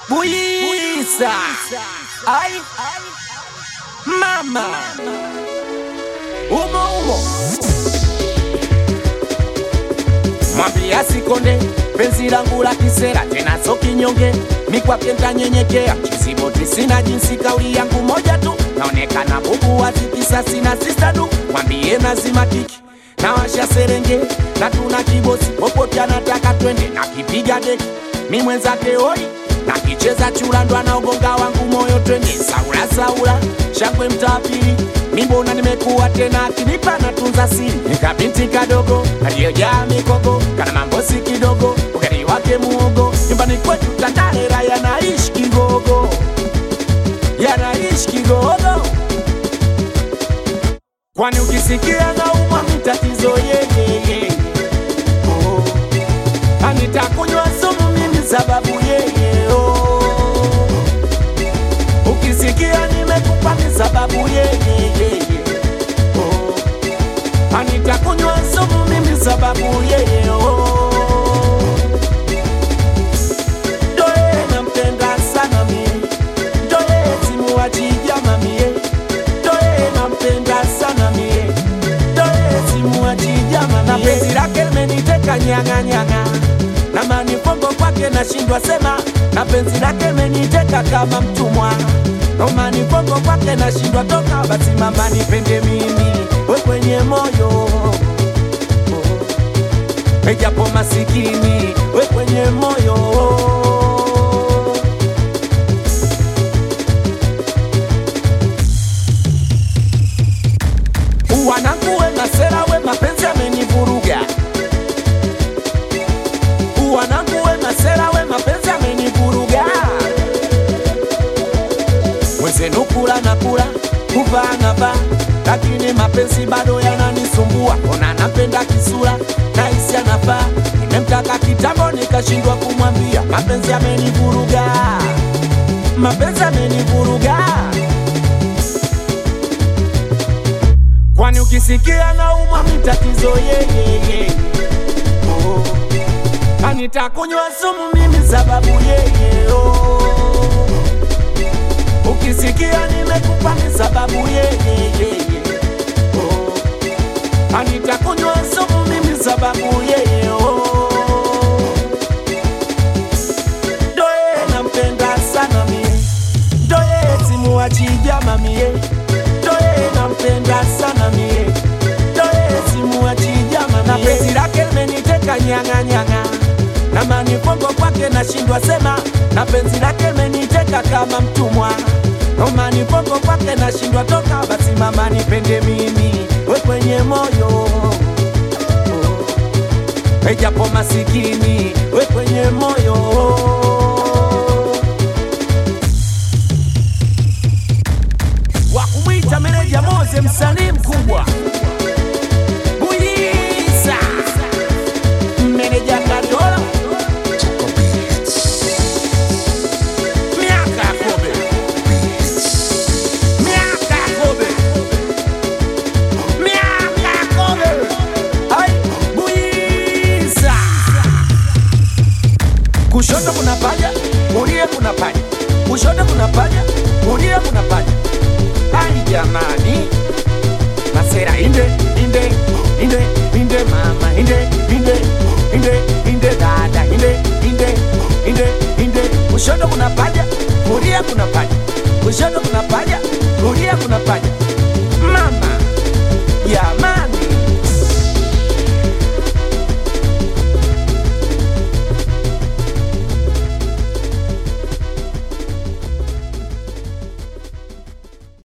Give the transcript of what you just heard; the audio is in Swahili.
Buisa Ai Mama Umo umo Mwambia sikonde penzi langu la kisera tena so kinyonge mikwake ntanyenyekea kisiboti sina jinsi kauli yangu moja tu naonekana bubu watikisa sina sistadu mwambie nazima kiki na washa serenge na tuna kibosi popote anataka twende na kipiga deki mi mwenzake oi na kicheza chura ndo anaogonga wangu moyo twende saula saula shangwe mtapili mimbona nimekuwa tena akinipa natunza siri nikabinti kadogo aliyojaa mikogo kana mambosi kidogo ukari wake muogo nyumbani kwetu tandalera yanaishi kigogo yanaishi kigogo kwani ukisikia naumwa mtatizo yeyeye oh. anitakunywa sumu mimi sababu yeye oh. ukisikia nimekupa ni sababu yeyeye oh. anitakunywa sumu mimi sababu yeye oh. Doe nampenda sana mie Doe simuachija mamie Doe nampenda sana mie Doe simuachija mamie Na penzi lake limeniteka nyanga nyanga Na manifongo kwake nashindwa sema Na penzi lake limeniteka kama mtumwa Na manifongo kwake nashindwa toka Basi mama nipende mimi We kwenye moyo Ejapo masikini we kwenye moyo wanangu we masera we mapenzi amenivuruga wanangu we masera we mapenzi amenivuruga mwezenu kula na kula kuvaa na vaa lakini mapenzi bado yananisumbua ona napenda kisura na hisi anafaa nimemtaka kitambo nikashindwa kumwambia mapenzi amenivuruga mapenzi amenivuruga kwani ukisikia naumwa mitatizo yeyeye oh. anitakunywa sumu mimi sababu yeye oh. ukisikia nimekupa ni sababu yeyeye oh. anitakunywa sumu mimi sababu yeye oh. doye nampenda sana mie doye simuachija mamie doye nampenda sana mie doye simuachija mamie na penzi lake limeniteka nyanga nyanga na manifongo kwake nashindwa sema na penzi lake limeniteka kama mtumwa na manifongo kwake nashindwa toka basi mama nipende mimi we kwenye moyo ejapo masikini we kwenye moyo wa kumwita meneja Moze, msanii mkubwa Buyiza, meneja Kadola, miaka ya kobe, miaka ya kobe, miaka ya kobe, ai Buyiza. Kushoto kuna paja, kulia kuna paja, kushoto kuna paja, kulia kuna paja. Ai jamani, masera inde inde inde inde mama inde inde inde inde dada inde inde inde inde. Kushoto kuna paja, kulia kuna paja, kushoto kuna paja, kulia kuna paja.